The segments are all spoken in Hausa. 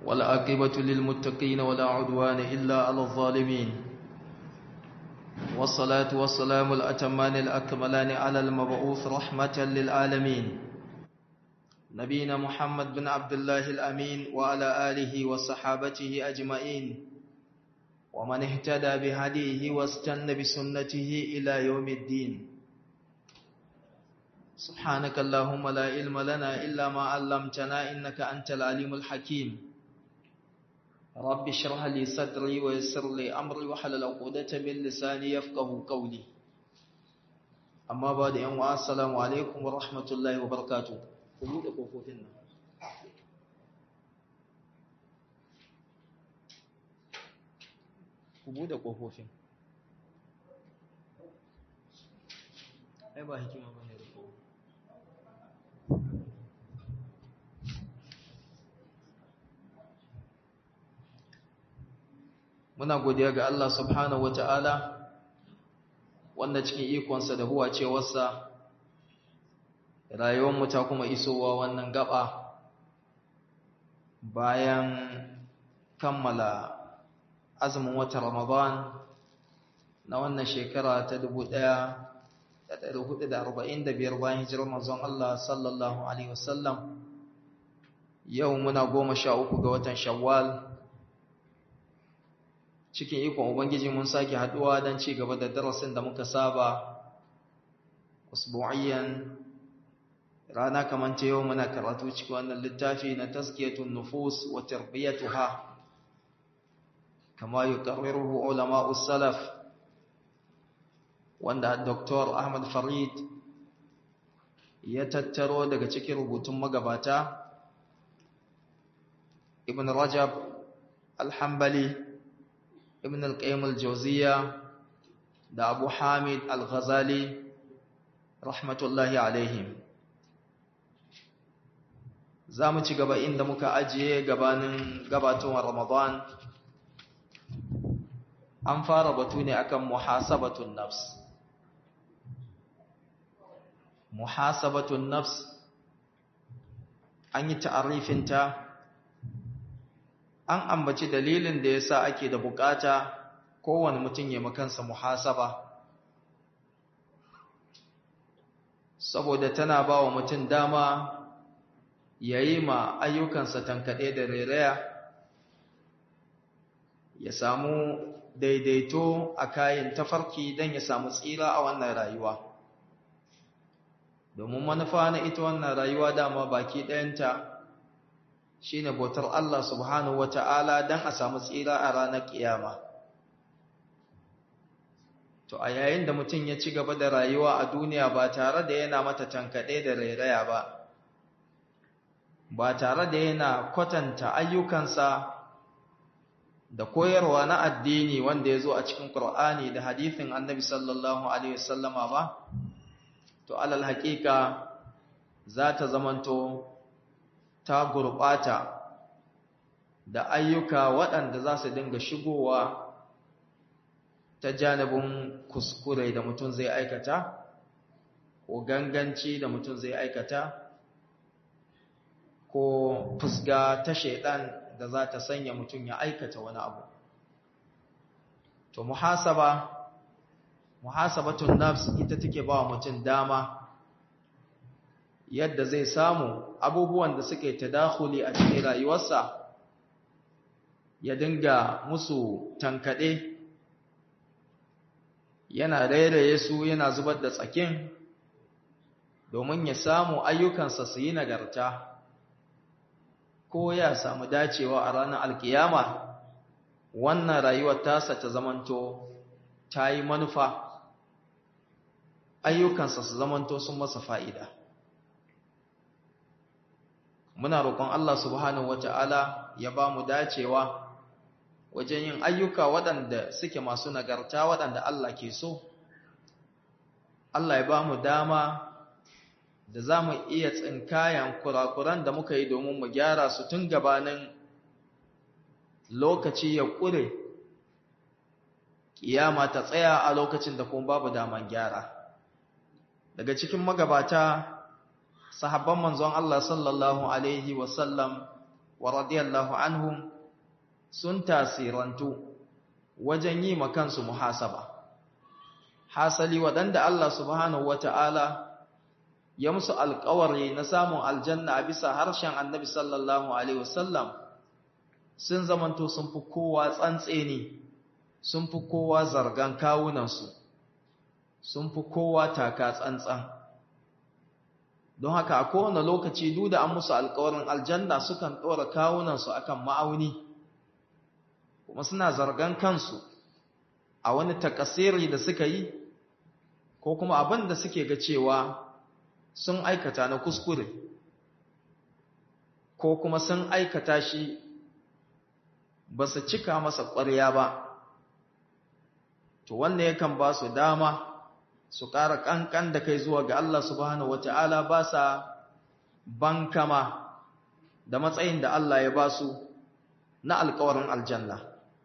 والعاقبة للمتقين ولا عدوان إلا على الظالمين والصلاة والسلام الأتمان الأكملان على المبعوث رحمة للعالمين نبينا محمد بن عبد الله الأمين وعلى آله وصحابته أجمعين ومن اهتدى بهديه واستنى بسنته إلى يوم الدين سبحانك اللهم لا علم لنا إلا ما علمتنا إنك أنت العليم الحكيم رب اشرح لي صدري ويسر لي أمري وحلل عقدة من لساني يفقه قولي أما بعد أن السلام عليكم ورحمة الله وبركاته قلوب قفوتنا ku buɗe ƙofofin ai ba hikima ba ne da muna godiya ga Allah subhanahu wa ta'ala wanda cikin ikonsa da huwa cewarsa rayuwarmu ta kuma isowa wannan gaba bayan kammala azumin watan Ramadan na wannan shekara ta 1445 bayan hijirar manzon Allah sallallahu alaihi wasallam yau muna goma sha uku ga watan Shawwal cikin ikon ubangiji mun sake haduwa don ci gaba da darasin da muka saba usbu'iyyan rana kamar ta yau muna karatu cikin wannan littafi na tazkiyatun nufus wa tarbiyatuha كما يقرره علماء السلف wanda Dr. Ahmad Farid ya tattaro daga cikin rubutun magabata Ibn Rajab Al-Hanbali Ibn Al-Qayyim Al-Jawziyya da Abu Hamid Al-Ghazali rahmatullahi alaihim za mu ci gaba inda muka ajiye gabanin gabatowar Ramadan an fara batu ne akan muhasabatun nafs muhasabatun nafs an yi ta'arifinta an ambaci dalilin da yasa ake da bukata kowane mutum ya makansa muhasaba saboda tana ba wa mutum dama ya yi ma ayyukansa tankaɗe da rairaya ya samu daidaito a kayan tafarki don ya samu tsira a wannan rayuwa domin manufa na ita wannan rayuwa dama baki ɗayanta shi ne bautar Allah subhanahu wata'ala don a samu tsira a ranar ƙiyama to a yayin da mutum ya ci gaba da rayuwa a duniya ba tare da yana mata tankaɗe da rairaya ba ba tare da yana kwatanta ayyukansa da koyarwa na addini wanda ya zo a cikin Qur'ani da hadithin annabi sallallahu Alaihi wasallama ba, to alal haƙiƙa za ta zamanto ta gurɓata da ayyuka waɗanda za su dinga shigowa ta janibin kuskure da mutum zai aikata, ko ganganci da mutum zai aikata, ko fusga ta shaiɗan da za ta sanya mutum ya aikata wani abu to muhasaba muhasabatun nafs ita take ba mutum dama yadda zai samu abubuwan da suke tadakhuli a cikin rayuwarsa ya dinga musu tankade yana rairaye su yana zubar da tsakin domin ya samu ayyukansa su yi nagarta ko ya samu dacewa a ranar alkiyama wannan rayuwar tasa ta zamanto ta yi manufa ayyukansa su zamanto sun masa fa'ida muna roƙon Allah subhanahu wata'ala ya ba mu dacewa wajen yin ayyuka waɗanda suke masu nagarta waɗanda Allah ke so Allah ya ba mu dama da za mu iya tsinkayan kurakuran da muka yi domin mu gyara su tun gabanin lokaci ya ƙure ƙiyama ta tsaya a lokacin da kuma babu daman gyara daga cikin magabata sahabban manzon Allah sallallahu alaihi wasallam wa radiyallahu anhum sun tasirantu wajen yi makansu muhasaba hasali waɗanda Allah subhanahu wata'ala ya musu alƙawari na samun aljanna a bisa harshen annabi sallallahu alaihi wasallam sun zamanto sun fi kowa tsantseni sun fi kowa zargan kawunansu sun fi kowa taka tsantsan don haka a kowane lokaci duk da an musu alƙawarin aljanna sukan ɗora kawunansu akan ma'auni kuma suna zargan kansu a wani takasiri da suka yi ko kuma abin da suke ga cewa sun aikata na kuskure ko kuma sun aikata shi ba su cika masa ƙwarya ba to wannan yakan ba su dama su ƙara ƙanƙan da kai zuwa ga Allah subhanahu wata'ala ba sa bankama da matsayin da Allah ya ba su na alƙawarin aljanna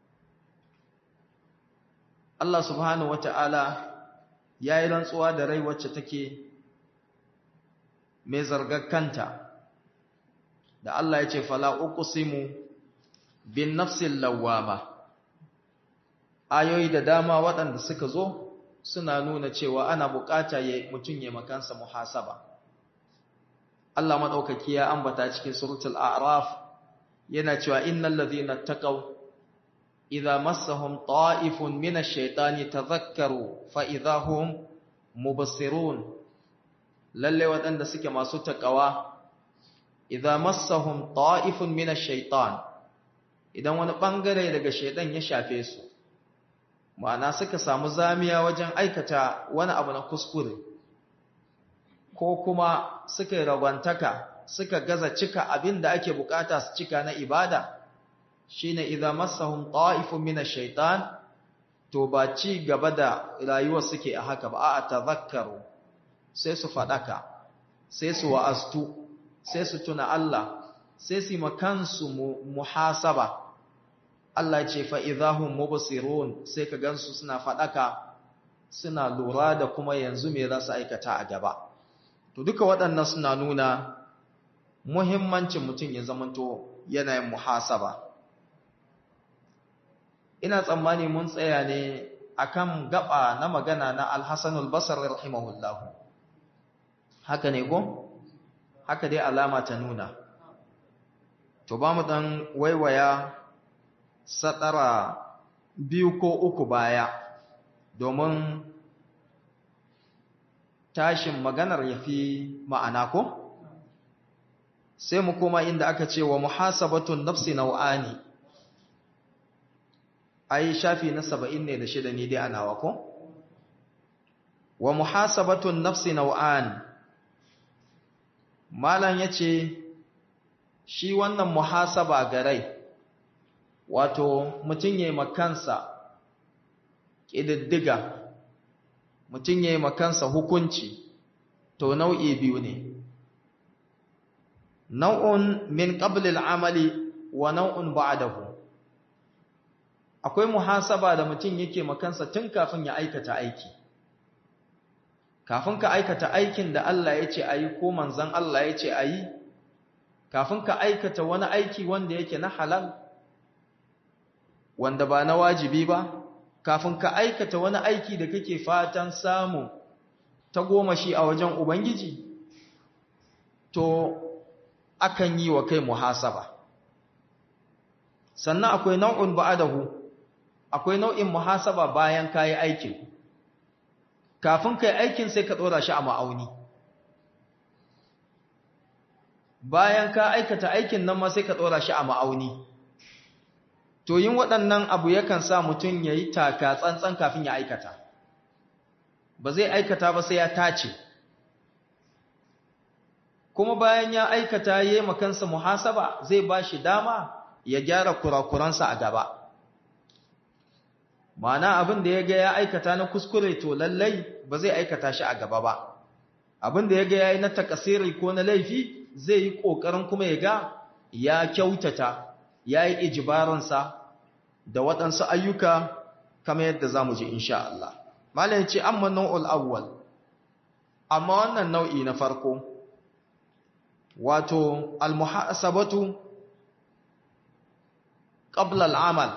Allah subhanahu wata'ala ya yi rantsuwa da rai wacce take mai zargar kanta da Allah ya ce fala uqsimu bin nafsil lawwama ayoyi da dama waɗanda suka zo suna nuna cewa ana bukata ya mutum ya makansa muhasaba Allah madaukaki ya ambata cikin suratul a'raf yana cewa innal ladhina taqaw idza massahum ta'ifun minash shaitani tadhakkaru fa idahum mubsirun lalle waɗanda suke masu takawa idza massahum ta'ifun minash shaitan idan wani bangare daga shaitan ya shafe su ma'ana suka samu zamiya wajen aikata wani abu na kuskure ko kuma suka yi ragwantaka suka gaza cika abin da ake bukata su cika na ibada shine idza massahum ta'ifun minash shaitan to ba ci gaba da rayuwar suke a haka ba a tazakkaru sai su fadaka sai su wa'astu sai su tuna Allah sai su makansu muhasaba Allah ce fa idahum mubsirun sai ka gansu suna fadaka suna lura da kuma yanzu me za su aikata a gaba to duka waɗannan suna nuna muhimmancin mutum ya zamanto yanayin muhasaba ina tsammani mun tsaya ne akan gaba na magana na Al-Hasan al-Basri rahimahullah haka ne ko haka dai alama ta nuna to ba mu dan waiwaya sadara biyu ko uku baya domin tashin maganar yafi ma'ana ko sai mu koma inda aka ce wa muhasabatun nafsi nau'ani ai shafi na saba'in ne da shida ne dai anawa ko wa muhasabatun nafsi nau'an malam yace shi wannan muhasaba ga rai wato mutum yayi makansa kididdiga mutum yayi makansa hukunci to nau'i biyu ne nau'un min qabl al-amali wa nau'un ba'dahu akwai muhasaba da mutum yake makansa tun kafin ya aikata aiki kafin ka aikata aikin da Allah ya ce ayi ko manzon Allah ya ce ayi kafin ka aikata wani aiki wanda yake na halal wanda ba na wajibi ba kafin ka aikata wani aiki da kake fatan samu ta goma shi a wajen ubangiji to akan yi wa kai muhasaba sannan akwai nau'in ba'adahu akwai nau'in muhasaba bayan kayi aikin kafin kai aikin sai ka dora shi a ma'auni bayan ka aikata aikin nan ma sai ka dora shi a ma'auni to yin waɗannan abu yakan sa mutum ya yi taka tsantsan kafin ya aikata ba zai aikata ba sai ya tace kuma bayan ya aikata ya yi makansa muhasaba zai ba shi dama ya gyara kurakuransa a gaba Ma'ana abin da ya ga ya aikata na kuskure to lallai ba zai aikata shi a gaba ba abin da ya ga ya yi na takasiri ko na laifi zai yi ƙoƙarin kuma ya ga ya kyautata ya yi ijibaransa da waɗansu ayyuka kamar yadda za mu ji insha Allah. Malam ce, amma nau'ul awwal, amma wannan nau'i na farko, wato, almuhasabatu qabla al-amal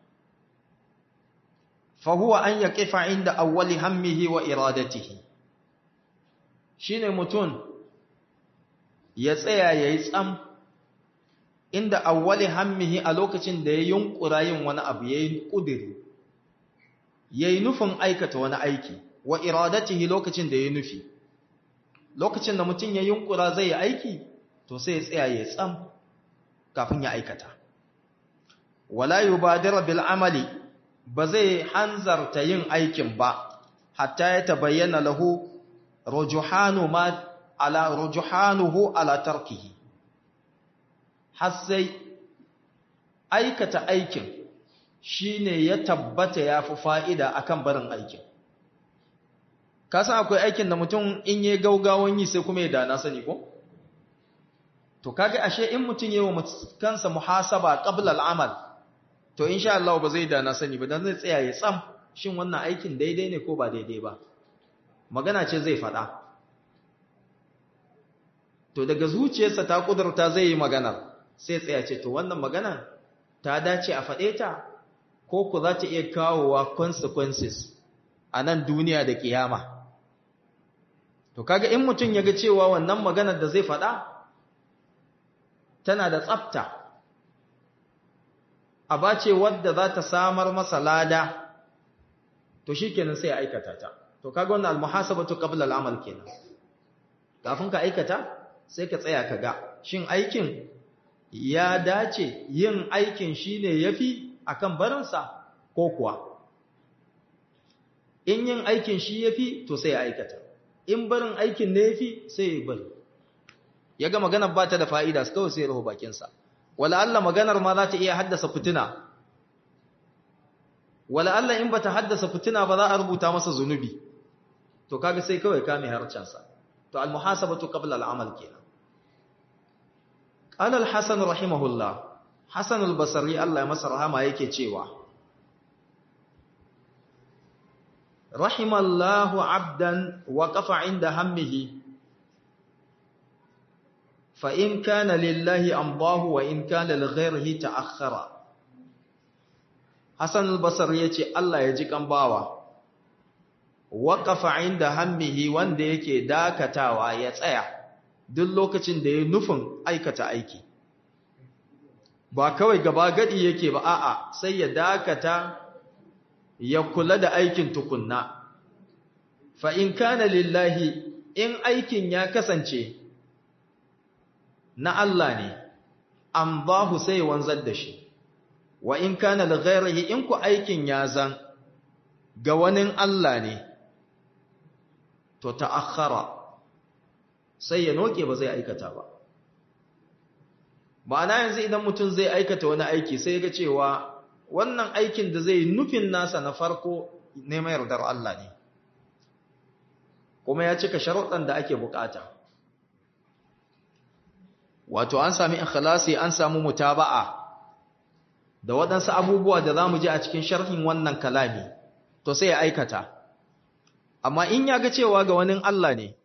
fa huwa an yaqifa inda awwali hammihi wa iradatihi shine mutun ya tsaya yayi tsam inda awwali hammihi a lokacin da ya yunkura yin wani abu yayi kudiri yayi nufin aikata wani aiki wa iradatihi lokacin da ya nufi lokacin da mutum ya yunkura zai yi aiki to sai ya tsaya ya tsam kafin ya aikata wala yubadira bil amali ba zai hanzarta yin aikin ba hatta ya tabayyana lahu rujuhanu ma ala rujuhanuhu ala tarkihi har sai aikata aikin shine ya tabbata yafi fa'ida akan barin aikin ka san akwai aikin da mutum in yi gaugawan yi sai kuma ya dana sani ko to kaga ashe in mutum yi wa kansa muhasaba qabla al-amal to insha Allah ba zai dana sani ba dan zai tsaya ya tsam shin wannan aikin daidai ne ko ba daidai ba magana ce zai faɗa to daga zuciyarsa ta kudurta zai yi magana sai tsaya ce to wannan magana ta dace a faɗe ta ko ku za ta iya kawowa consequences a nan duniya da kiyama to kaga in mutum ya ga cewa wannan maganar da zai faɗa tana da tsafta a bace wadda za ta samar masa lada to shikenan sai ya aikata ta to kaga wannan almuhasabatu qabla al'amal kenan kafin ka aikata sai ka tsaya ka ga shin aikin ya dace yin aikin shine yafi akan barinsa ko kuwa in yin aikin shi yafi to sai ya aikata in barin aikin ne yafi sai ya bari ya ga maganar ba ta da fa'ida kawai sai ya rahu bakinsa wala Allah maganar ma za ta iya haddasa fitina wala Allah in ba ta haddasa fitina ba za a rubuta masa zunubi to kaga sai kawai kame harcansa to al-muhasabatu qabla al-amal kenan qala al-hasan rahimahullah hasan al-basri Allah ya masa rahama yake cewa rahimallahu abdan waqafa inda hammihi fa in kana lillahi amdahu wa in kana li ghayrihi ta'akhkhara hasan al-basri yace Allah ya ji kan bawa waƙafa inda hammihi wanda yake dakatawa ya tsaya duk lokacin da ya nufin aikata aiki ba kawai gaba gadi yake ba a'a sai ya dakata ya kula da aikin tukunna fa in kana lillahi in aikin ya kasance na Allah ne an bahu sai wanzar da shi wa in kana li ghairihi in ku aikin ya zan ga wani Allah ne to ta'akhkhara sai ya noke ba zai aikata ba ma'ana yanzu idan mutum zai aikata wani aiki sai ga cewa wannan aikin da zai nufin nasa na farko neman yardar Allah ne kuma ya cika sharuɗan da ake bukata wato an sami ikhlasi an samu mutaba'a da waɗansu abubuwa da za mu ji a cikin sharhin wannan kalami to sai ya aikata amma in ya ga cewa ga wani Allah ne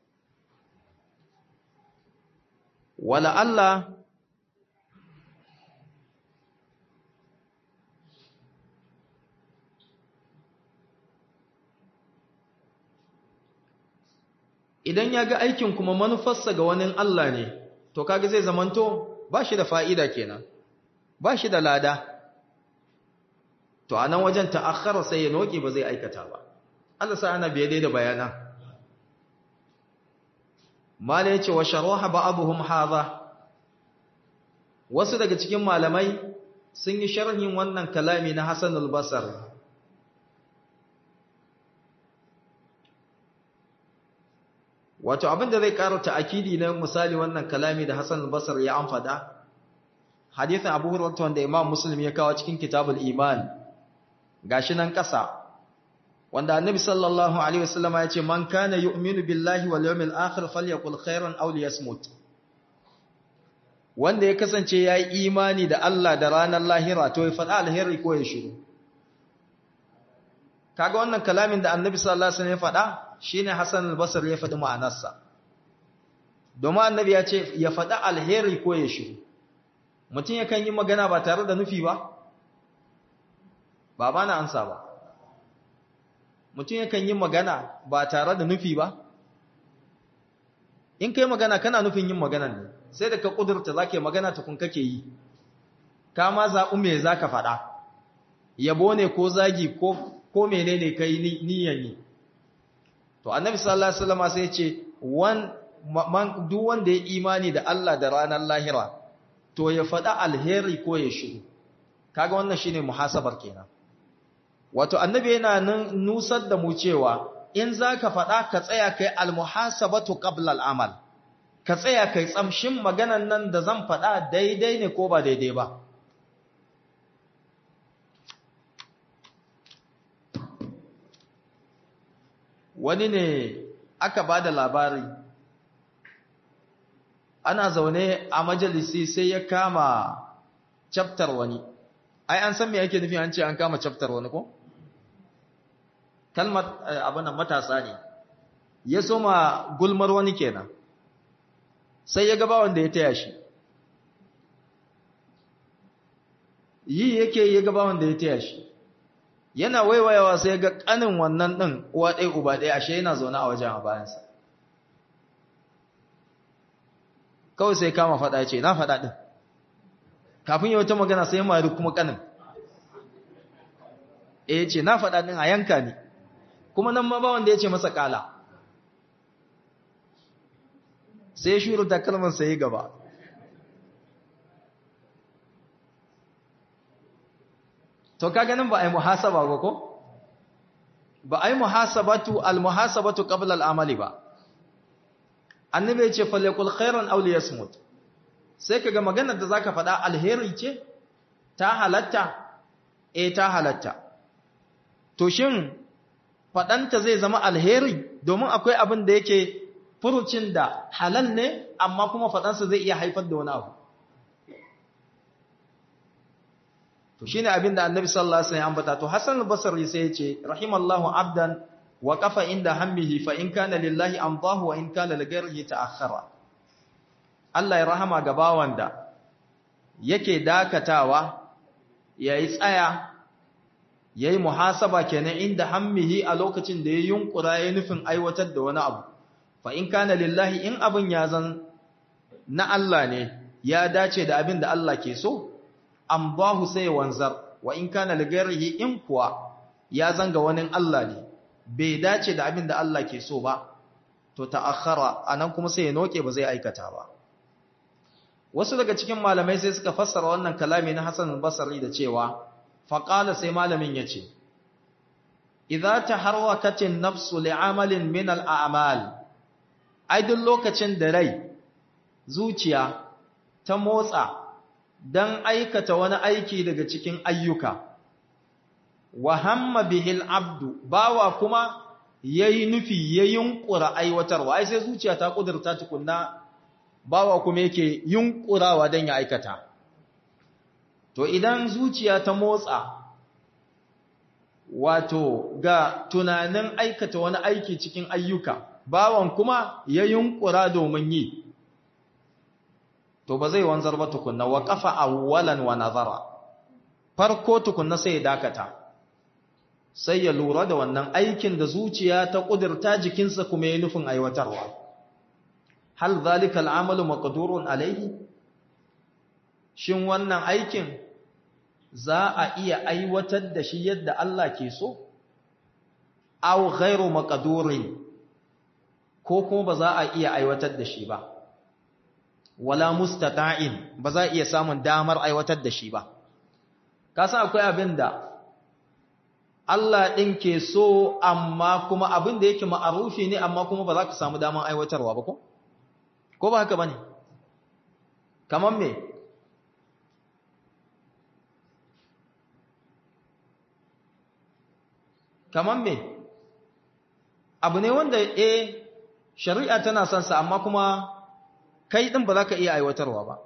wala Allah idan ya ga aikin kuma manufarsa ga wani Allah ne to kaga zai zamanto ba shi da fa'ida kenan ba shi da lada to a nan wajen ta'akhara sai ya noke ba zai aikata ba Allah sa ana biye dai da bayana mala yace wa sharaha ba'dhum hadha wasu daga cikin malamai sun yi sharhin wannan kalami na Hasan al-Basri wato abinda zai ƙara ta'akidi na misali wannan kalami da Hasan al-Basri ya amfada hadisin Abu Hurairah wanda Imam Muslim ya kawo cikin Kitabul Iman gashi nan ƙasa wanda Annabi sallallahu alaihi wasallam ya ce man kana yu'minu billahi wal yawmil akhir falyakul khairan aw liyasmut wanda ya kasance yayi imani da Allah da ranar lahira to ya faɗa alheri ko ya shiru kaga wannan kalamin da Annabi sallallahu alaihi wasallam ya faɗa shine Hassan al-Basri ya faɗi ma'anarsa domin Annabi ya ce ya faɗa alheri ko ya shiru mutum yakan yi magana ba tare da nufi ba ba ba na ansa ba mutum yakan yi magana ba tare da nufi ba in kai magana kana nufin yin magana ne sai da ka kudurta za ka yi magana tukun kake yi ka ma zaɓi me za ka faɗa yabo ne ko zagi ko mene ne ka yi niyan yi to annabi sallallahu alaihi wasallam sai ce duk wanda ya imani da Allah da ranar lahira to ya faɗa alheri ko ya shiru kaga wannan shine muhasabar kenan wato annabi yana nusar da mu cewa in zaka faɗa ka tsaya kai almuhasabatu qabla al'amal ka tsaya kai tsamshin maganan nan da zan faɗa daidai ne ko ba daidai ba wani ne aka ba da labari ana zaune a majalisi sai ya kama chapter wani ai an san me yake nufi an ce an kama chapter wani ko kalmar abin nan matasa ne ya soma gulmar wani kenan sai ya gaba wanda ya taya shi yi yake ya gaba wanda ya taya shi yana waiwayawa sai ga kanin wannan din uwa ɗaya uba ɗaya ashe yana zaune a wajen a bayansa kawai sai kama faɗa ce na faɗa ɗin kafin yau ta magana sai mari kuma kanin e ce na faɗa ɗin a yanka ne kuma nan ma ba wanda ya ce masa ƙala sai shuru da kalmar sai gaba to ka ganin ba a yi muhasaba ba ko ba a yi muhasabatu al-muhasabatu qabla al-amali ba annabi ya ce falyakul khairan aw liyasmut sai kaga maganar da zaka faɗa alheri ce ta halatta eh ta halatta to shin faɗanta zai zama alheri domin akwai abin da yake furucin da halal ne amma kuma faɗansa zai iya haifar da wani abu to shine abin da annabi sallallahu alaihi wasallam ambata to hasan al-basri sai ya ce rahimallahu abdan wa kafa inda hammihi fa in kana lillahi amdahu wa in kana lighairihi ta'akhkhara Allah ya rahama ga bawan da yake dakatawa yayi tsaya yayi muhasaba kenan inda hammihi a lokacin da ya yunkura ya nufin aiwatar da wani abu fa in kana lillahi in abin ya zan na Allah ne ya dace da abin da Allah ke so amdahu sai wanzar wa in kana lighairihi in kuwa ya zanga wani Allah ne bai dace da abin da Allah ke so ba to ta'akhkhara anan kuma sai ya noke ba zai aikata ba wasu daga cikin malamai sai suka fassara wannan kalami na Hassan al-Basri da cewa faqala sai malamin yace idza taharrakat an-nafsu li'amalin min al-a'mal ai duk lokacin da rai zuciya ta motsa dan aikata wani aiki daga cikin ayyuka wa hamma bihil abdu bawa kuma yayi nufi ya yunkura aiwatarwa ai sai zuciya ta kudurta tukunna bawa kuma yake yunkurawa dan ya aikata to idan zuciya ta motsa wato ga tunanin aikata wani aiki cikin ayyuka bawan kuma ya yunkura domin yi to ba zai wanzar ba tukunna wa qafa awwalan wa nazara farko tukunna sai ya dakata sai ya lura da wannan aikin da zuciya ta ƙudurta jikinsa kuma ya nufin aiwatarwa. Hal zalika al'amalu maqdurun alaihi? Shin wannan aikin za a iya aiwatar da shi yadda Allah ke so? Aw ghairu maqdurin ko kuma ba za a iya aiwatar da shi ba. Wala mustata'in ba za a iya samun damar aiwatar da shi ba. Ka san akwai abin da Allah ɗin ke so amma kuma abin da yake ma'arufi ne amma kuma ba za ka samu daman aiwatarwa ba ko? Ko ba haka ba ne? Kamar me? Kamar me? Abu ne wanda e shari'a tana son sa amma kuma kai ɗin ba za ka iya aiwatarwa ba.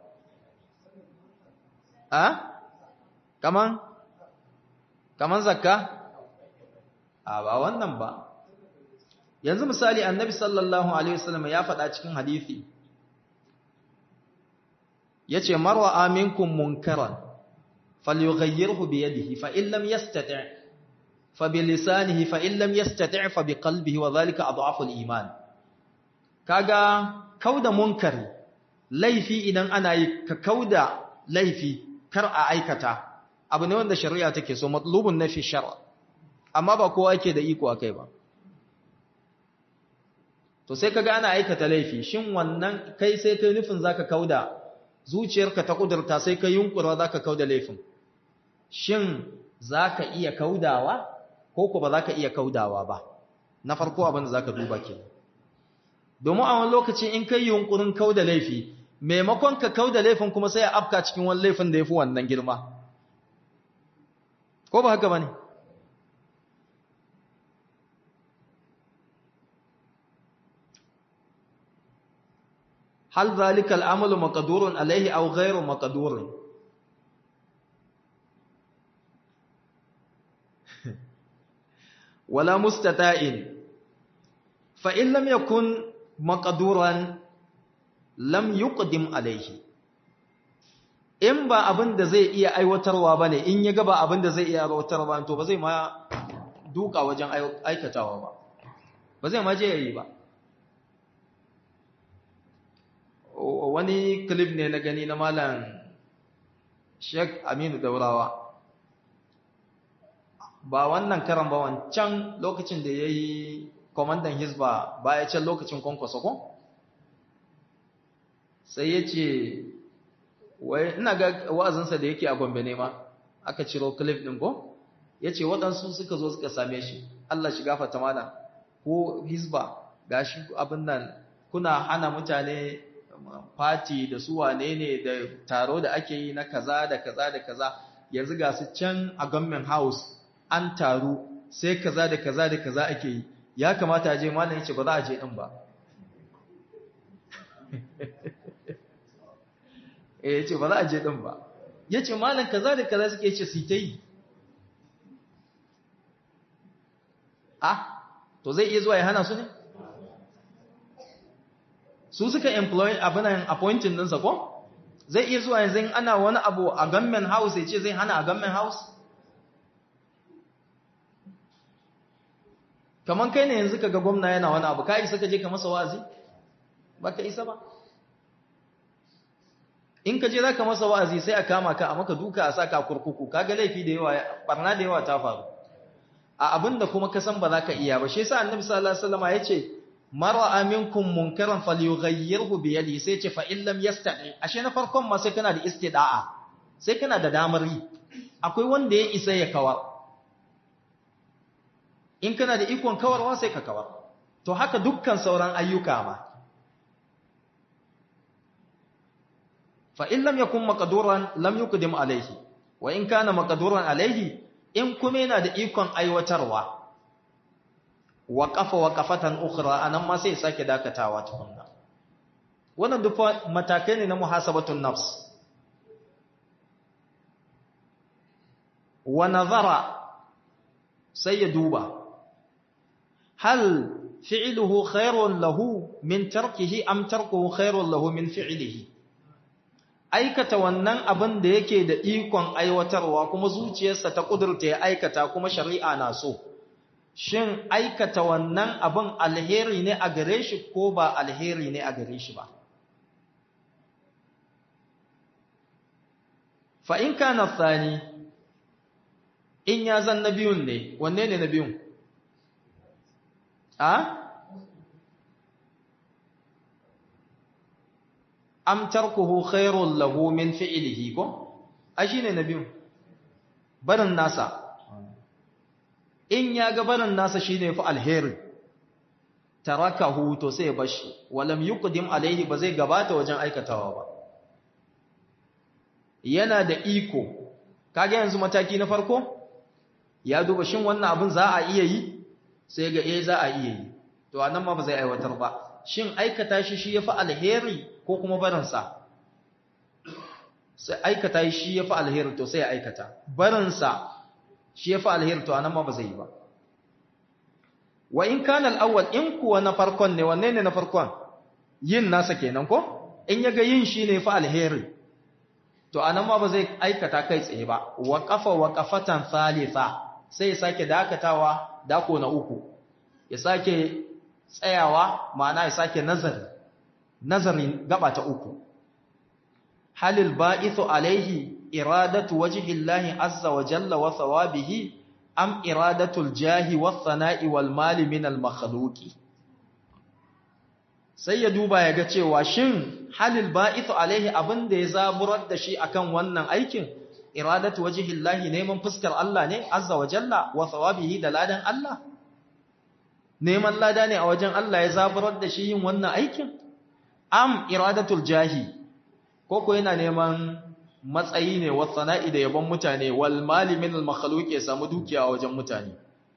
A? Kaman? Kaman zakka? a ba wannan ba yanzu misali annabi sallallahu alaihi wasallam ya faɗa cikin hadisi yace marwa aminkum munkaran falyughayyirhu bi yadihi fa in lam yastati' fa bi lisanihi fa in lam yastati' fa bi qalbihi wa dhalika adhafu al-iman kaga kauda munkari laifi idan ana yi ka kauda laifi kar a aikata abu ne wanda shari'a take so matlubun nafi shar'a amma ba kowa yake da iko akai ba to sai kaga ana aikata laifi shin wannan kai sai kai nufin zaka kauda zuciyarka ta kudurta sai kai yunkura zaka kauda laifin shin zaka iya kaudawa ko ko ba zaka iya kaudawa ba na farko abin da zaka duba kenan domin a wani lokaci in kai yunkurin kauda laifi maimakon ka kauda laifin kuma sai a afka cikin wani laifin da yafi wannan girma ko ba haka bane هل ذلك العمل مقدور عليه أو غير مقدور ولا مستطاع فإن لم يكن مقدورا لم يقدم عليه in ba abin da zai iya aiwatarwa ba ne in ya gaba abin da zai iya aiwatarwa to ba zai ma duka wajen aikatawa ba ba zai ma je yayi ba wani clip ne na gani na malam Sheikh Aminu Daurawa ba wannan karan ba wancan lokacin da yayi komandan Hizba baya can lokacin kwankwaso ko sai yace wai ina ga wa'azinsa da yake a Gombe ne ma aka ciro clip din ko yace waɗansu suka zo suka same shi Allah shi gafarta mana ko Hizba gashi abin nan kuna hana mutane fati da su wane ne da taro da ake yi na kaza da kaza da kaza yanzu ga su can a government house an taru sai kaza da kaza da kaza ake yi ya kamata a je malam yace ba za a je din ba eh yace ba za a je din ba yace malam kaza da kaza suke yace su ta yi ah to zai iya zuwa ya hana su ne su suka employ abinan appointing ɗinsa ko zai iya zuwa yanzu ana wani abu a government house ya ce zai hana a government house kamar kai ne yanzu kaga gwamna yana wani abu ka isa ka je ka masa wa'azi ba ka isa ba in ka je za ka masa wa'azi sai a kama ka a maka duka a sa ka kurkuku kaga laifi da yawa barna da yawa ta faru a abin da kuma ka san ba za ka iya ba shi yasa annabi sallallahu alaihi wasallam ya ce mara aminkum munkaran falyughayyirhu bi yadi sai ce fa in lam yastati ashe na farkon ma sai kana da istida'a sai kana da damar yi akwai wanda ya isa ya kawar in kana da ikon kawarwa sai ka kawar to haka dukkan sauran ayyuka ma fa in lam yakun maqduran lam yuqdim alayhi wa in kana maqduran alayhi in kuma yana da ikon aiwatarwa waƙafa waƙafatan ukhra anan ma sai sake dakatawa tukunna wannan duk matakai ne na muhasabatun nafs wa nazara sai ya duba hal fi'luhu khairun lahu min tarkihi am tarkuhu khairun lahu min fi'lihi aikata wannan abin da yake da ikon aiwatarwa kuma zuciyarsa ta kudurta ya aikata kuma shari'a na so shin aikata wannan abin alheri ne a gare shi ko ba alheri ne a gare shi ba fa'in ka na tsani in ya zan na biyun ne wanne ne na biyun a amtar kuhu khairun lahu min fi'ilihi ko a shi ne na biyun barin nasa in ya ga barin nasa shi ne fi alheri tarakahu to sai ya bashi walam yuqdim alaihi ba zai gabata wajen aikatawa ba yana da iko kage yanzu mataki na farko ya duba shin wannan abin za a iya yi sai ga eh za a iya yi to anan ma ba zai aiwatar ba shin aikata shi shi yafi alheri ko kuma barin sa sai aikata shi yafi alheri to sai ya aikata barin sa shi yafi alheri to anan ma ba zai yi ba wa in kana al-awwal in kuwa na farkon ne wanne ne na farkon yin nasa kenan ko in yaga yin shi ne fa alheri to anan ma ba zai aikata kai tsaye ba waqafa waqafatan thalitha sai ya sake dakatawa dako na uku ya sake tsayawa ma'ana ya sake nazari nazarin gaba ta uku halil ba'ithu alaihi iradatu wajhillahi azza wa jalla wa thawabihi am iradatul jahi wa thana'i wal mali min al makhluqi sai ya duba ya ga cewa shin halil ba'ithu alaihi abinda ya zaburar da shi akan wannan aikin iradatu wajhillahi neman fuskar Allah ne azza wa jalla wa thawabihi da ladan Allah neman lada ne a wajen Allah ya zaburar da shi yin wannan aikin am iradatul jahi ko ko yana neman matsayi ne wa sana'i da yabon mutane wal mali min al makhluq ya samu dukiya a wajen mutane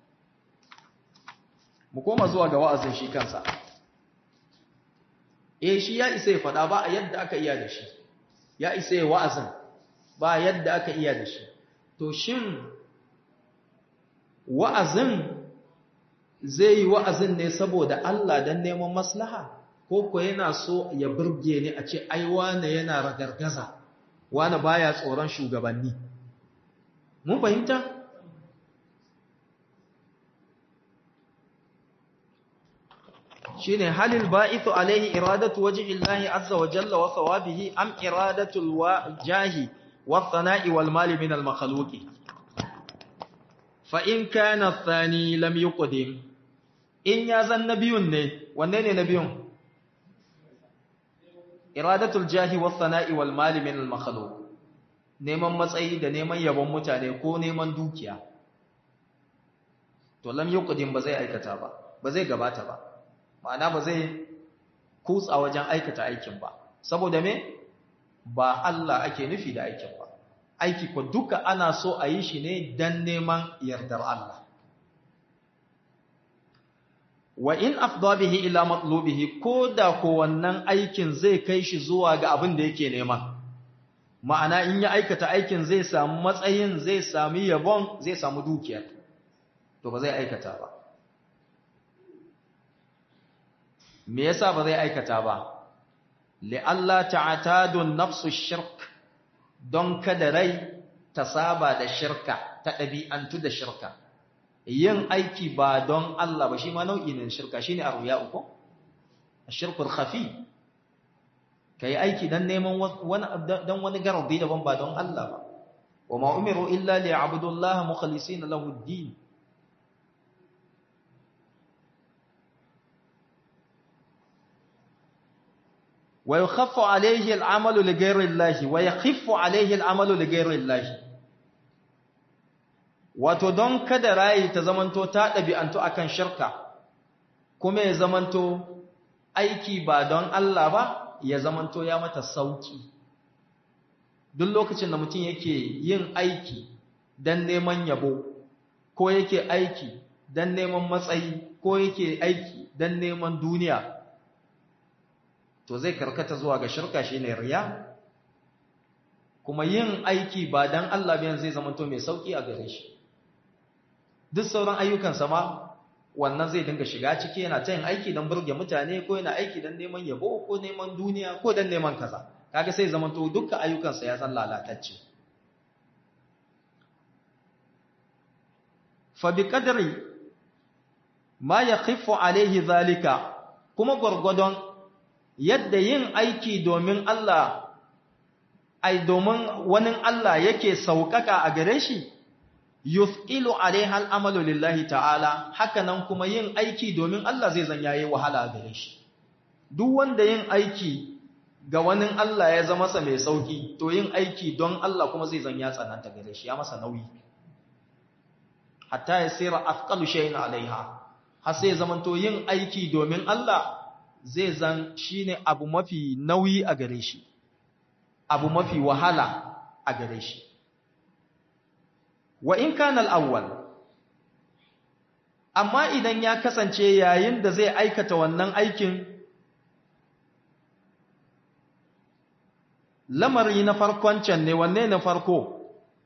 mu koma zuwa ga wa'azin shi kansa eh shi ya isa ya fada ba a yadda aka iya da shi ya isa ya wa'azin ba yadda aka iya da shi to shin wa'azin zai yi wa'azin ne saboda Allah don neman maslaha ko ko yana so ya burge ni a ce ai wane yana ragargaza wane baya tsoron shugabanni mun fahimta shine halil ba'ithu alaihi iradatu wajhi Allah azza wa jalla wa thawabihi am iradatu alwajahi wa thana'i wal mali min al makhluqi fa in kana athani lam yuqdim in ya zan nabiyun ne wanne ne nabiyun iradatul jahi was sana'i wal mali min al makhluq neman matsayi da neman yabon mutane ko neman dukiya to lam yuqdim ba zai aikata ba ba zai gabata ba ma'ana ba zai kutsa wajen aikata aikin ba saboda me ba Allah ake nufi da aikin ba aiki ko duka ana so a yi shi ne dan neman yardar Allah wa in afda bihi ila matlubihi ko da ko wannan aikin zai kai shi zuwa ga abin da yake nema ma'ana in ya aikata aikin zai samu matsayin zai sami yabon zai samu dukiyar to ba zai aikata ba me yasa ba zai aikata ba li'alla ta'tadu nafsu shirk don kada rai ta saba da shirka ta ɗabi'antu da shirka yin aiki ba don Allah ba shi ma nau'i ne shirka shine arwiya uku ashirkul khafi kai aiki dan neman wani dan wani garbi daban ba don Allah ba wa ma umiru illa liya'budu Allah mukhlisina lahu ad-din wa yukhaffu alayhi al-amalu li ghayri Allah wa yakhiffu alayhi al-amalu li ghayri Allah wato don kada rayi ta zamanto ta ɗabi'antu akan shirka kuma ya zamanto aiki ba don Allah ba ya zamanto ya mata sauki duk lokacin da mutum yake yin aiki don neman yabo ko yake aiki don neman matsayi ko yake aiki don neman duniya to zai karkata zuwa ga shirka shine riya kuma yin aiki ba don Allah biyan zai zamanto mai sauki a gare shi duk sauran ayyukansa ma wannan zai dinga shiga ciki yana ta yin aiki don burge mutane ko yana aiki don neman yabo ko neman duniya ko don neman kaza kaga sai zama to dukkan ayyukansa ya san lalatacce fa bi qadri ma yakhifu alaihi zalika kuma gurgudon yadda yin aiki domin Allah ai domin wani Allah yake saukaka a gare shi yuf'ilu alaiha al'amalu lillahi ta'ala hakanan kuma yin aiki domin Allah zai zan yayi wahala gare shi duk wanda yin aiki ga wani Allah ya zama sa mai sauki to yin aiki don Allah kuma zai zan ya tsananta gare shi ya masa nauyi hatta ya sira afqalu shay'in alaiha har sai zaman to yin aiki domin Allah zai zan shine abu mafi nauyi a gare shi abu mafi wahala a gare shi wa in kana al-awwal amma idan ya kasance yayin da zai aikata wannan aikin lamari na farkon can ne wanne na farko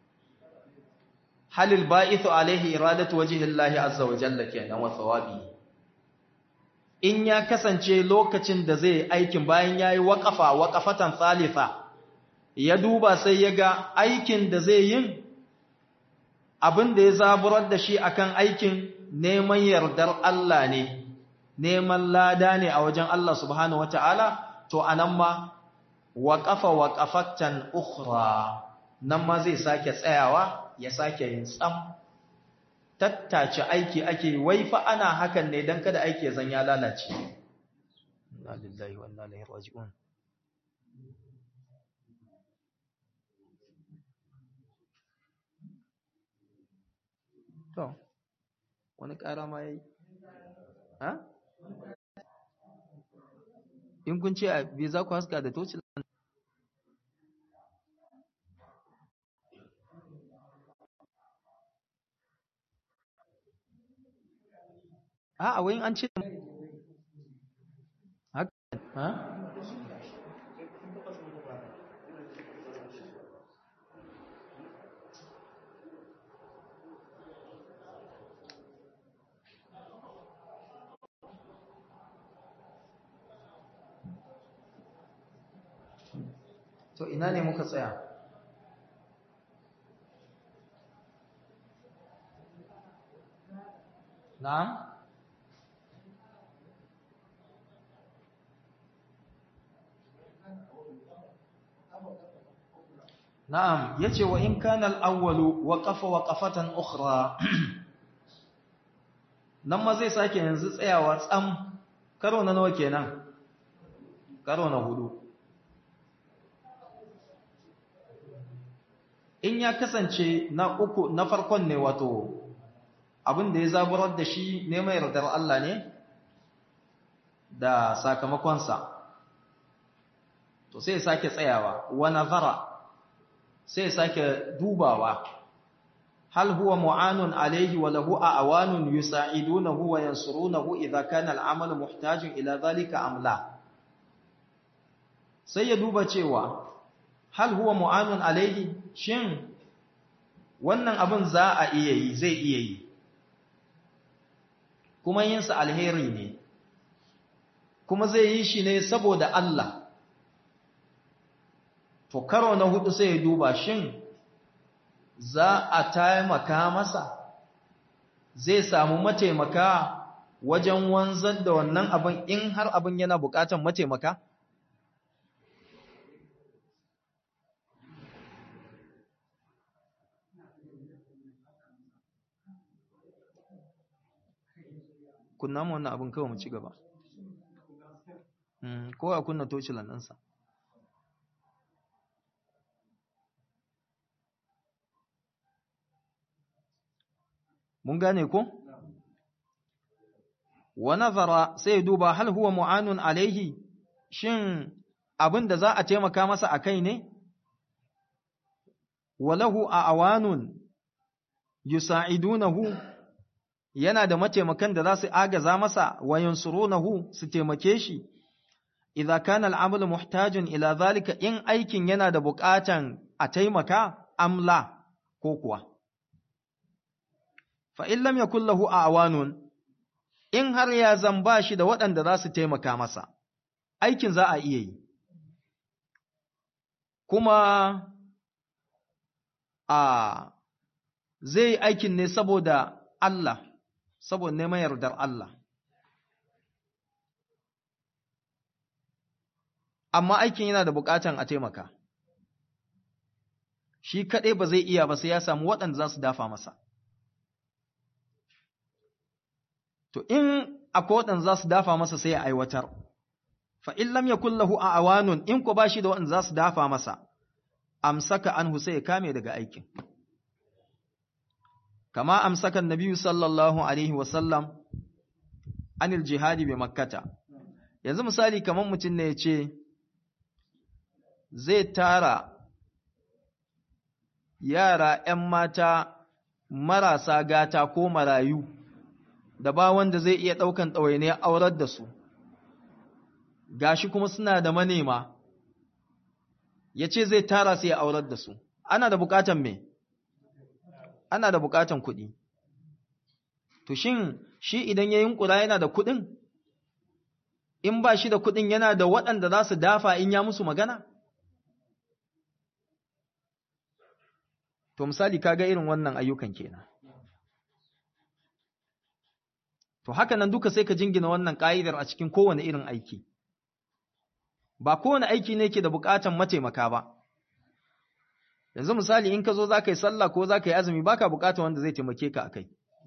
halil ba'ithu alaihi iradatu wajhillahi azza wa jalla kenan wa thawabi in ya kasance lokacin da zai aikin bayan yayi waqafa waqafatan thalitha ya duba sai ya ga aikin da zai yin abin da ya zaburar da shi akan aikin neman yardar Allah ne neman lada ne a wajen Allah subhanahu wataala to anan ma waqafa waqafatan ukhra nan ma zai sake tsayawa ya sake yin tsam tattace aiki ake wai fa ana hakan ne dan kada aiki ya zan ya lalace inna lillahi wa inna ilaihi raji'un to wani ƙara ma yayi ha in kun ce a bai za ku haska da tocin a wai an ce haka ha to ina ne muka tsaya na'am na'am yace wa in kana al-awwalu waqafa waqafatan ukhra nan ma zai sake yanzu tsayawa tsam karo na nawa kenan karo na hudu in ya kasance na uku na farkon ne wato abin da ya zaburar da shi ne mai yardar Allah ne da sakamakonsa to sai ya sake tsayawa wa nazara sai ya sake dubawa hal huwa mu'anun alayhi wa lahu awanun yusa'idunahu wa yansurunahu idha kana al'amalu muhtajun ila dhalika am la sai ya duba cewa hal huwa mu'anun alayhi shin wannan abin za a iya yi zai iya yi kuma yinsa alheri ne kuma zai yi shi ne saboda Allah to karo na hudu sai ya duba shin za a taimaka masa zai samu mataimaka wajen wanzar da wannan abin in har abin yana bukatan mataimaka kunna mu wannan abin kawai mu ci gaba ko a kunna tocilan ɗansa mun gane ko wa nazara sai duba hal huwa mu'anun alaihi shin abin da za a taimaka masa akai ne walahu a awanun yusa'idunahu yana da mataimakan da za su agaza masa wa yansurunahu su taimake shi idza kana al'amalu muhtajun ila zalika in aikin yana da buƙatan a taimaka amla ko kuwa fa in lam yakul lahu awanun in har ya zamba shi da waɗanda za su taimaka masa aikin za a iya yi kuma a zai aikin ne saboda Allah saboda neman yardar Allah. Amma aikin yana da bukatan a taimaka. Shi kaɗai ba zai iya ba sai ya samu waɗanda za su dafa masa. To, in akwai waɗanda za su dafa masa sai ya aiwatar, fa in lam yakun lahu a awanun in ko ba shi da waɗanda za su dafa masa, amsaka an sai ya kame daga aikin. kama amsakan nabiyu sallallahu alaihi wasallam anil jihadi bi makkata yanzu misali kamar mutum ne ya ce zai tara yara ‘yan mata marasa gata ko marayu da ba wanda zai iya ɗaukan ɗawainiyar aurar da su gashi kuma suna da manema ya ce zai tara su ya aurar da su ana da bukatan me ana da bukatan kuɗi to shin shi idan ya yunkura yana da kuɗin in ba shi da kuɗin yana da waɗanda za su dafa in ya musu magana to misali kaga irin wannan ayyukan kenan to haka nan duka sai ka jingina wannan ka'idar a cikin kowane irin aiki ba kowane aiki ne ke da bukatan mataimaka ba yanzu misali in ka zo za ka yi sallah ko za ka yi azumi baka bukatan wanda zai taimake ka akai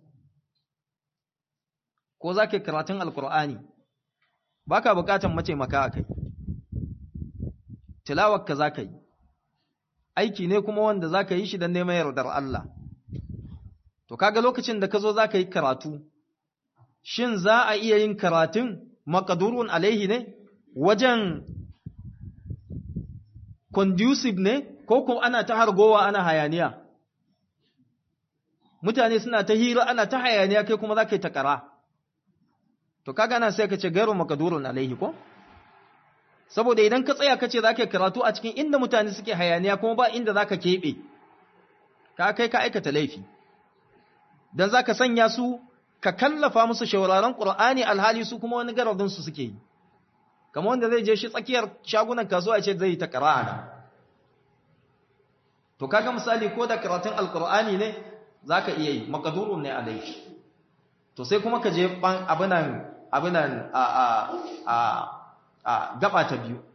ko za ka yi karatun alkur'ani baka bukatan mataimaka akai tilawarka za ka yi aiki ne kuma wanda za ka yi shi don neman yardar Allah to kaga lokacin da ka zo za ka yi karatu shin za a iya yin karatun makadurun alaihi ne wajen conducive ne ko ko ana ta hargowa ana hayaniya mutane suna ta hira ana ta hayaniya kai kuma za ka yi takara to kaga nan sai ka ce gairu makadurun alaihi ko saboda idan ka tsaya ka ce za ka yi karatu a cikin inda mutane suke hayaniya kuma ba inda za ka keɓe ka kai ka aikata laifi don za ka sanya su ka kallafa musu shawararen ƙur'ani alhali su kuma wani garadinsu suke yi kamar wanda zai je shi tsakiyar shagunan kasuwa ce zai yi ta ƙara'ana to kaga misali ko da karatun alƙur'ani ne za ka iya yi makadurun ne a laifi to sai kuma ka je abinan abinan a a a a gaba ta biyu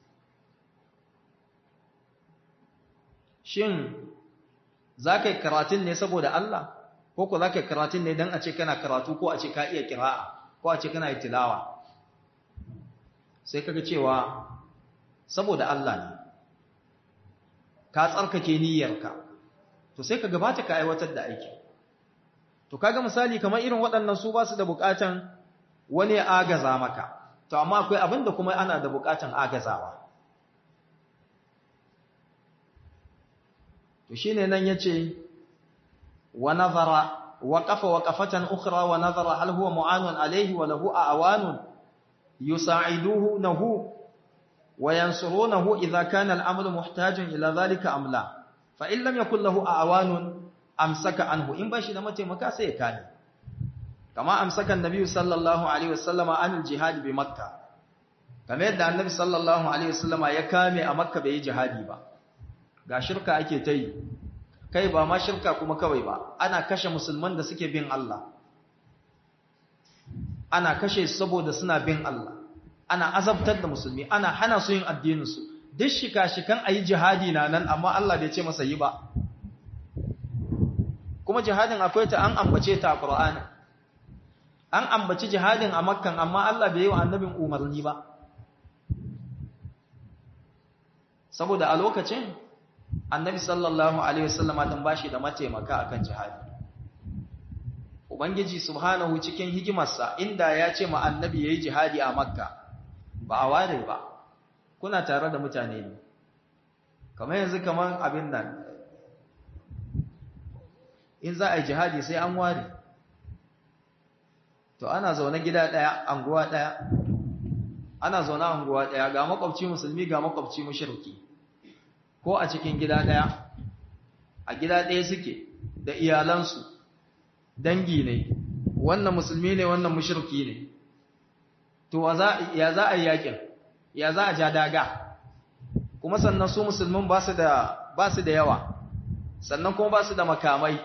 shin za ka yi karatun ne saboda Allah ko ku za ka yi karatun ne don a ce kana karatu ko a ce ka iya kira'a ko a ce kana yi tilawa sai kaga cewa saboda Allah ne ka tsarkake niyyarka to sai ka gabata ka aiwatar da aiki to kaga misali kamar irin waɗannan su ba su da buƙatan wani ya agaza maka to amma akwai abin da kuma ana da buƙatan agazawa to shine nan yace wa nazara waqafa waqafatan ukhra wa nazara hal huwa mu'anun alayhi wa lahu awanun yusa'iduhu wa yansurunahu idha kana al-amru muhtajan ila dhalika am la fa in lam yakul lahu awanun amsaka anhu in bashi da mataimaka sai ya kane kama amsaka annabi sallallahu alaihi wasallama anil jihad bi makka kamar yadda annabi sallallahu alaihi wasallama ya kame a makka bai yi jihadi ba ga shirka ake ta yi kai ba ma shirka kuma kawai ba ana kashe musulman da suke bin Allah ana kashe su saboda suna bin Allah ana azabtar da musulmi ana hana su yin addininsu duk shika-shikan a yi jihadi na nan amma Allah bai ce masa yi ba kuma jihadin akwai ta an ambace ta a Qur'ani an ambaci jihadin a Makkan amma Allah bai yi wa annabin umarni ba saboda a lokacin annabi sallallahu alaihi wasallama dan bashi da mataimaka akan jihadi ubangiji subhanahu cikin hikimarsa inda ya ce ma annabi yayi jihadi a Makka ba a ware ba kuna tare da mutane ne kamar yanzu kamar abin nan in za a yi jihadi sai an ware to ana zaune gida ɗaya anguwa ɗaya ana zaune anguwa ɗaya ga makwabci musulmi ga makwabci mushriki ko a cikin gida ɗaya a gida ɗaya suke da iyalansu dangi ne wannan musulmi ne wannan mushriki ne to ya za a yi yakin ya za a ja daga kuma sannan su musulmin ba su da yawa sannan kuma ba su da makamai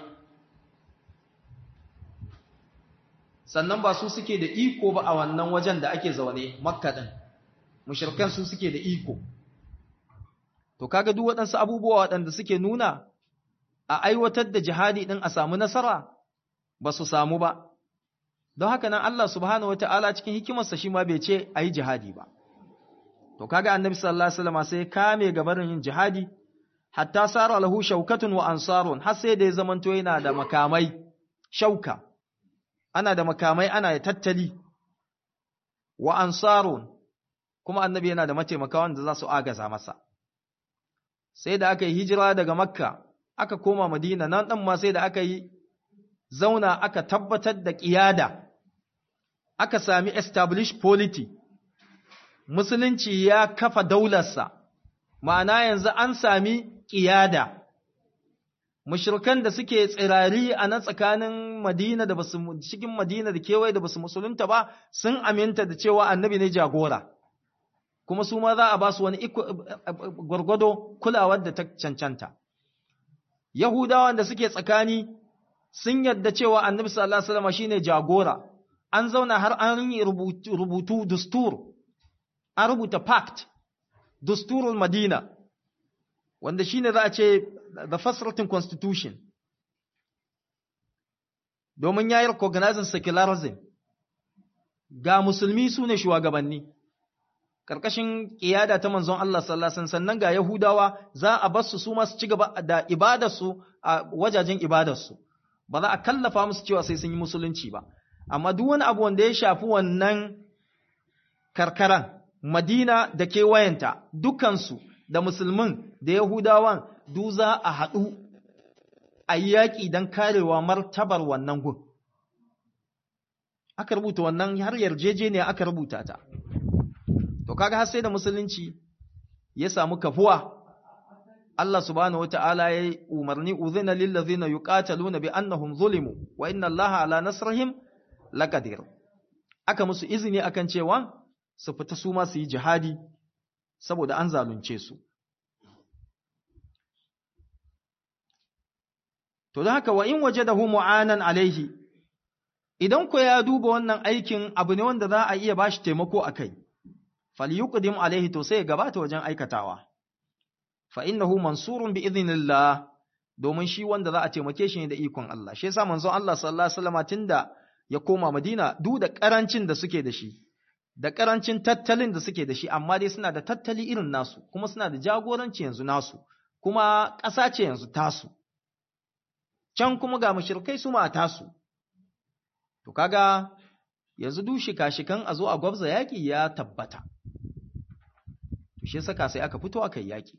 sannan ba su suke da iko ba a wannan wajen da ake zaune makka din mushrikan su suke da iko to kaga duk waɗansu abubuwa waɗanda suke nuna a aiwatar da jihadi din a samu nasara ba su samu ba don haka nan Allah subhanahu wataala cikin hikimarsa shi ma bai ce ayi jihadi ba to kaga annabi sallallahu alaihi wasallam sai kame gabarin yin jihadi hatta sara lahu shaukatun wa ansarun har sai da ya zamanto yana da makamai shauka ana da makamai ana da tattali wa ansarun kuma annabi yana da mataimaka wanda za su agaza masa sai da aka yi hijira daga makka aka koma madina nan ɗan ma sai da aka yi zauna aka tabbatar da ƙiyada aka sami established polity musulunci ya kafa daularsa ma'ana yanzu an sami ƙiyada mushrikan da suke tsirari a nan tsakanin Madina da basu cikin Madina da kewaye da basu musulunta ba sun aminta da cewa annabi ne jagora kuma su ma za a ba su wani gwargwado kulawar da ta cancanta Yahudawan da suke tsakani sun yadda cewa annabi sallallahu alaihi wasallam shine jagora an zauna har an yi rubutu dustur an rubuta pact dusturul madina wanda shine za a ce the first written constitution domin ya yi recognizing secularism ga musulmi su ne shugabanni ƙarƙashin ƙiyada ta manzon Allah sallallahu sannan ga Yahudawa za a bar su su ma su ci gaba da ibadarsu a wajajen ibadarsu ba za a kallafa musu cewa sai sun yi musulunci ba amma duk wani abu wanda ya shafi wannan karkaran Madina da kewayenta dukansu da musulmin da Yahudawan du za a haɗu a yi yaƙi don karewa martabar wannan gun. Aka rubuta wannan har yarjejeniya aka rubuta ta. To kaga har sai da musulunci ya samu kafuwa. Allah subhanahu wa ta'ala ya yi umarni uzina lillazina yuqataluna bi annahum zulimu wa inna Allaha ala nasrihim laqadir. Aka musu izini akan cewa su fita su ma su yi jihadi saboda an zalunce su. To don haka wa in waje da mu'anan alaihi, idan ku ya duba wannan aikin abu ne wanda za a iya bashi taimako a kai, falyuqdim alaihi to sai ya gabata wajen aikatawa. Fa innahu mansurun bi idhnillah domin shi wanda za a taimake shi ne da ikon Allah. Shi yasa manzon Allah sallallahu alaihi wasallam tunda ya koma Madina duk da karancin da suke da shi, da karancin tattalin da suke da shi, amma dai suna da tattali irin nasu, kuma suna da jagoranci yanzu nasu, kuma ƙasa ce yanzu tasu. can kuma ga mushrikai su ma tasu to kaga yanzu du shika-shikan a zo a gwabza yaƙi ya tabbata to shi saka sai aka fito aka yi yaƙi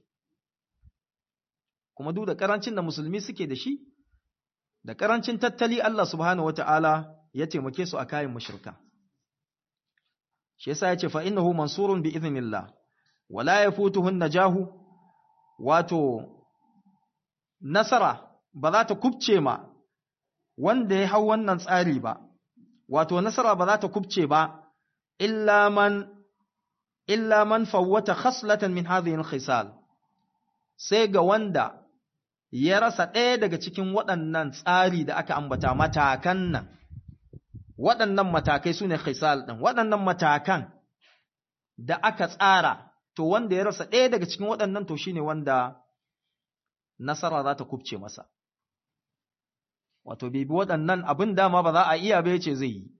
kuma duk da ƙarancin da musulmi suke da shi da ƙarancin tattali Allah subhanahu wata'ala ya taimake su a kayan mushrika shi yasa ya ce fa innahu mansurun bi idhnillah wala yafutuhu najahu wato nasara ba za ta kubce ma wanda ya hau wannan tsari ba, wato nasara ba za ta kubce ba, illa man, illa man fawwata khaslatan min hadhihi khisal sai ga wanda ya rasa ɗaya daga cikin waɗannan tsari da aka ambata matakan nan, waɗannan matakai su ne khisal ɗin, waɗannan matakan da aka tsara, to wanda ya rasa ɗaya daga cikin waɗannan to shine wanda nasara za ta kubce masa. wato bai bi waɗannan abin dama ba za a iya bai ce zai yi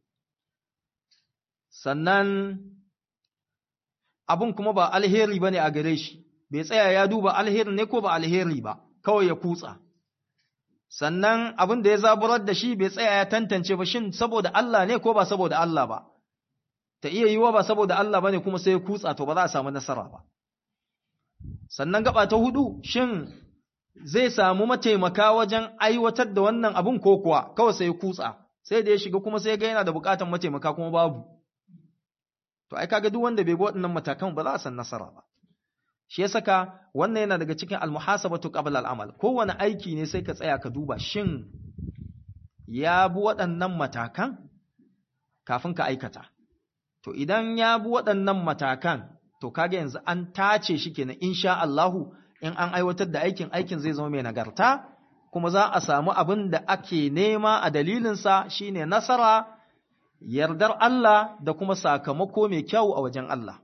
sannan abin kuma ba alheri ba ne a gare shi bai tsaya ya duba alheri ne ko ba alheri ba kawai ya kutsa sannan abin da ya zaburar da shi bai tsaya ya tantance ba shin saboda Allah ne ko ba saboda Allah ba ta iya yiwa ba saboda Allah ba ne kuma sai ya kutsa to ba za a samu nasara ba sannan gaba ta hudu shin zai samu mataimaka wajen aiwatar da wannan abun ko kuwa kawai sai kutsa sai da ya shiga kuma sai ga yana da bukatan mataimaka kuma babu to ai kaga duk wanda bai bi waɗannan matakan ba za a san nasara ba shi ya saka wannan yana daga cikin almuhasabatu qabla al'amal kowane aiki ne sai ka tsaya ka duba shin ya bi waɗannan matakan kafin ka aikata to idan ya bi waɗannan matakan to kaga yanzu an tace shi kenan insha Allahu in an aiwatar da aikin aikin zai zama mai nagarta kuma za a samu abin da ake nema a dalilinsa shine nasara yardar Allah da kuma sakamako mai kyau a wajen Allah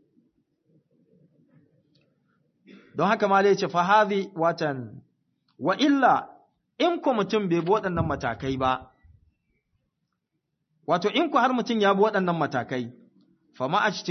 don haka ma ce fa hadhi watan wa illa in ku mutum bai bi waɗannan matakai ba wato in ku har mutum ya bi waɗannan matakai fa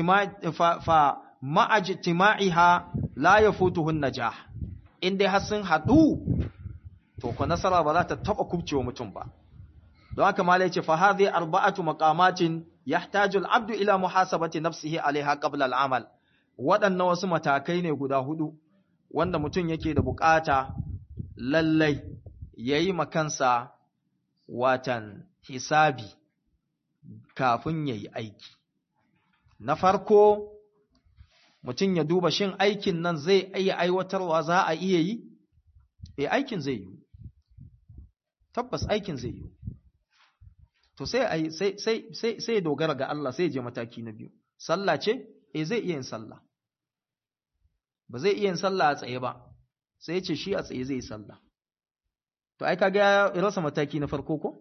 ma'ajtima'iha la yafutuhun najah in dai har sun haɗu to ko nasara ba za ta taɓa kubcewa mutum ba don haka malai ce fa hadhi arba'atu maqamatin yahtaju al-abdu ila muhasabati nafsihi alaiha qabla al-amal waɗannan wasu matakai ne guda hudu wanda mutum yake da bukata lallai yayi makansa watan hisabi kafin yayi aiki na farko mutum ya duba shin aikin nan zai iya aiwatarwa za a iya yi? E aikin zai yi, tabbas aikin zai yi. To sai sai dogara ga Allah sai je mataki na biyu. Sallah ce? E zai iya yin sallah. Ba zai iya yin sallah a tsaye ba, sai ce shi a tsaye zai yi sallah. to ai kaga ya rasa mataki na farko ko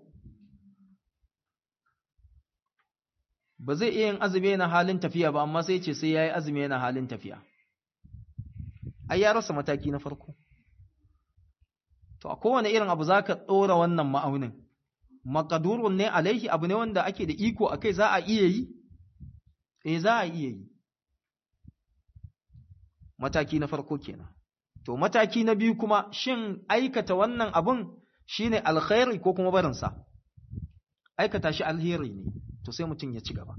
ba zai iya yin azumi yana halin tafiya ba amma sai ce sai yayi azumi yana halin tafiya ai ya rasa mataki na farko to a kowane irin abu zaka dora wannan ma'aunin maqdurun ne alaihi abu ne wanda ake da iko akai za a iya yi eh za a iya yi mataki na farko kenan to mataki na biyu kuma shin aikata wannan abun shine alkhairi ko kuma barinsa aikata shi alheri ne to sai mutum ya ci gaba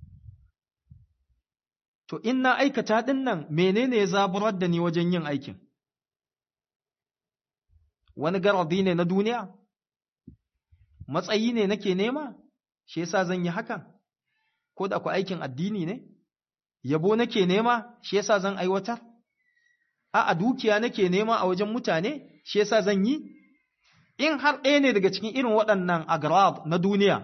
to in na aikata din nan menene ya zaburar da ni wajen yin aikin wani garadi ne na duniya matsayi ne nake nema shi yasa zan yi hakan ko da ku aikin addini ne yabo nake nema shi yasa zan aiwatar a a dukiya nake nema a wajen mutane shi yasa zan yi in har ɗaya ne daga cikin irin waɗannan agrab na duniya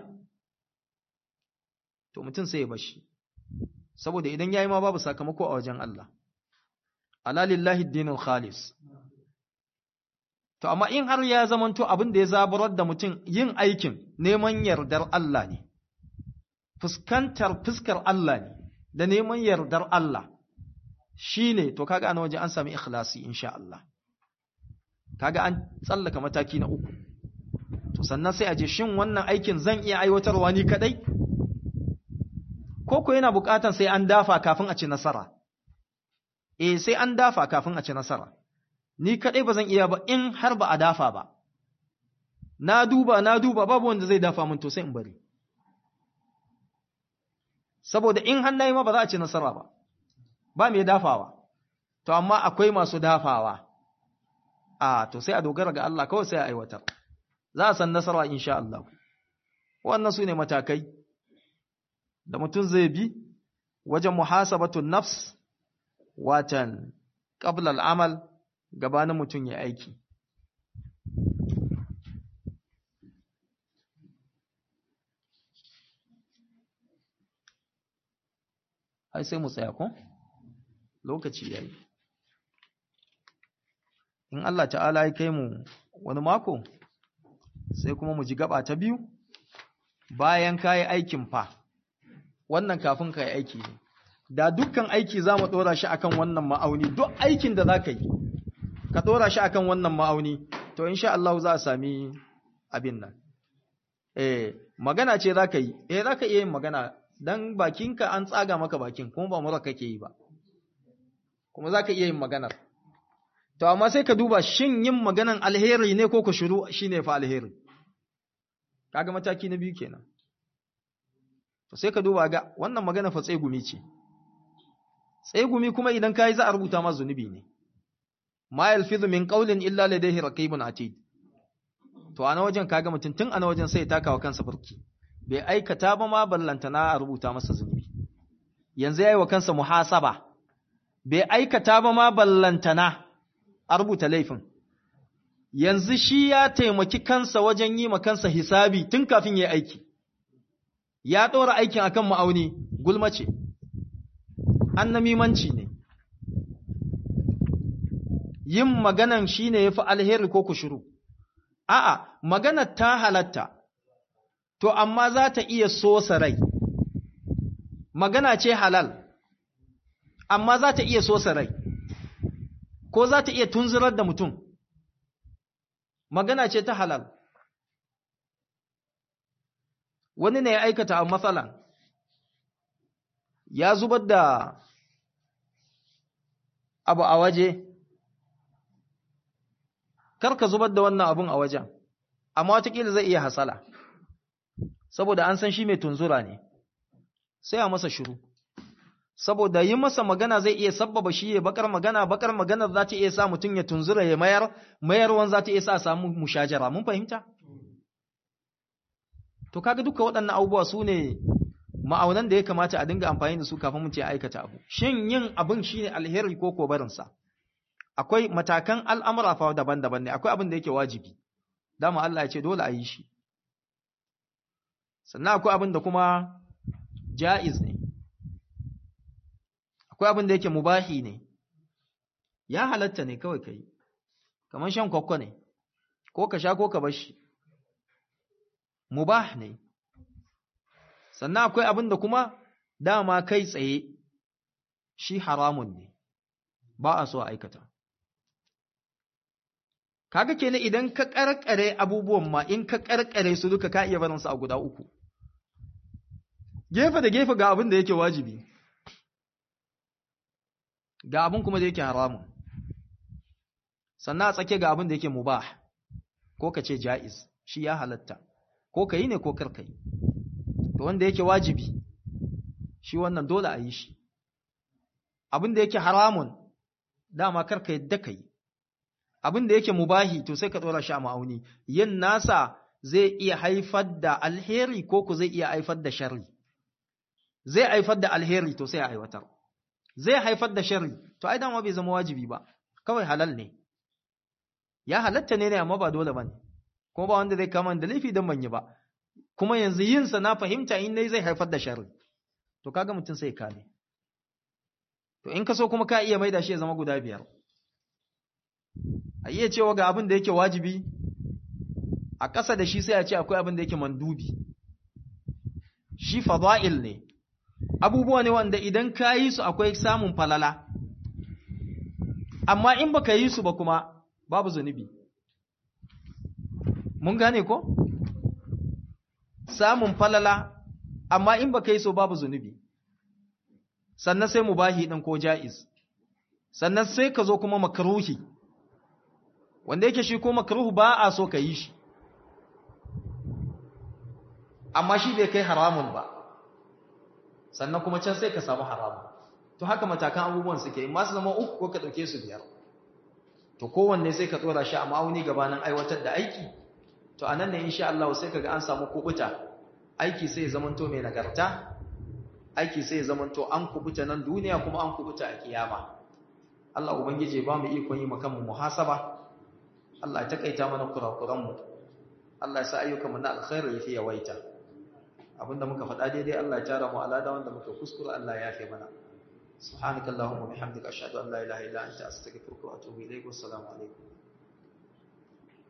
to mutum sai ya bashi saboda idan yayi ma babu sakamako a wajen Allah ala lillahi dinul khalis to amma in har ya zamanto abin da ya zaburar da mutum yin aikin neman yardar Allah ne fuskantar fuskar Allah ne da neman yardar Allah shi ne to kaga ana waje an sami ikhlasi insha Allah kaga an tsallaka mataki na uku to sannan sai a je shin wannan aikin zan iya aiwatarwa ni kadai ko ko yana bukatan sai an dafa kafin a ci nasara eh sai an dafa kafin a ci nasara ni kadai ba zan iya ba in har ba a dafa ba na duba na duba babu wanda zai dafa min to sai in bari saboda in hannaye ma ba za a ci nasara ba ba mai dafawa to amma akwai masu dafawa a to sai a dogara ga Allah kawai sai a aiwatar za a san nasara insha Allah wannan su ne matakai da mutum zai bi wajen muhasabatun nafs watan qabla al'amal gabanin mutum ya aiki ai sai mu tsaya ko lokaci yayi in Allah ta'ala ya kai mu wani mako sai kuma mu ji gaba ta biyu bayan kai aikin fa wannan kafin kai aiki ne da dukkan aiki za mu dora shi akan wannan ma'auni duk aikin da zaka yi ka dora shi akan wannan ma'auni to insha Allah za a sami abin nan eh magana ce zaka yi eh zaka iya yin magana dan bakinka an tsaga maka bakin kuma ba mura kake yi ba kuma za ka iya yin maganar to amma sai ka duba shin yin maganan alheri ne ko ka shiru shi ne fa alheri kaga mataki na biyu kenan to sai ka duba ga wannan magana fa tsegumi ce tsegumi kuma idan ka yi za a rubuta ma zunubi ne ma yalfizu min qawlin illa ladayhi raqibun atid to ana wajen kaga mutum tun ana wajen sai ya taka wa kansa burki bai aikata ba ma ballantana a rubuta masa zunubi yanzu yayi wa kansa muhasaba bai aikata ba ma ballantana a rubuta laifin yanzu shi ya taimaki kansa wajen yi ma kansa hisabi tun kafin ya aiki ya ɗora aikin akan ma'auni gulma ce annamimanci ne yin maganan shi ne ya fi alheri ko kushuru a'a maganar ta halatta to amma za ta iya sosa rai magana ce halal amma za ta iya sosa rai ko za ta iya tunzurar da mutum magana ce ta halal wani ne ya aikata a matsalan ya zubar da abu a waje karka zubar da wannan abun a wajen amma watakila zai iya hasala saboda an san shi mai tunzura ne sai a masa shiru saboda yi masa magana zai iya sabbaba shi ya bakar magana bakar maganar za ta iya sa mutum ya tunzura ya mayar mayarwan za ta iya sa samu mushajara mun fahimta to kaga duka waɗannan abubuwa su ne ma'aunan da ya kamata a dinga amfani da su kafin mu ce aikata abu shin yin abin shine alheri ko ko barinsa akwai matakan al'amura fa daban-daban ne akwai abin da yake wajibi dama Allah ya ce dole a yi shi sannan akwai abin da kuma ja'iz ne akwai abin da yake mubahi ne ya halatta ne kawai kai kamar shan kwakwa ne ko ka sha ko ka bar shi mubah ne sannan akwai abin da kuma dama kai tsaye shi haramun ne ba a so a aikata kaga kenan idan ka karkare abubuwan ma in ka karkare su duka ka iya barin su a guda uku gefe da gefe ga abin da yake wajibi ga abin kuma da yake haramun sannan a tsake ga abin da yake mubah ko ka ce ja'iz shi ya halatta ko ka yi ne ko karka yi to wanda yake wajibi shi wannan dole a yi shi abin da yake haramun dama karka yadda ka yi abin da yake mubahi to sai ka ɗora shi a ma'auni yin nasa zai iya haifar da alheri ko ku zai iya haifar da sharri zai haifar da alheri to sai a aiwatar zai haifar da sharri to ai dama bai zama wajibi ba kawai halal ne ya halatta ne ne amma ba dole bane kuma ba wanda zai kama da laifi dan ban yi ba kuma yanzu yin sa na fahimta in dai zai haifar da sharri to kaga mutum sai kame to in ka so kuma ka iya maida shi ya zama guda biyar a iya cewa ga abin da yake wajibi a ƙasa da shi sai a ce akwai abin da yake mandubi shi fada'il ne abubuwa ne wanda idan ka yi su akwai samun falala amma in baka yi su ba kuma babu zunubi mun gane ko samun falala amma in baka yi so babu zunubi sannan sai mubahi din ko ja'iz sannan sai ka zo kuma makruhi wanda yake shi ko makruhu ba a so ka yi shi amma shi bai kai haramun ba sannan kuma can sai ka samu haramun to haka matakan abubuwan suke in masu zama uku ko ka ɗauke su biyar to kowanne sai ka tsora shi a ma'auni gabanin aiwatar da aiki to anan ne insha Allah sai kaga an samu kubuta aiki sai ya zamanto mai nagarta aiki sai ya zamanto an kubuta nan duniya kuma an kubuta a kiyama Allah ubangije ba mu ikon yi makan mu muhasaba Allah ya takaita mana kurakuran mu Allah ya sa ayyukan mu na alkhairi yafi yawaita abinda muka faɗa daidai Allah ya tara mu alada wanda muka kuskura Allah ya yafe mana سبحانك اللهم وبحمدك أشهد أن لا إله إلا أنت أستغفرك وأتوب إليك والسلام عليكم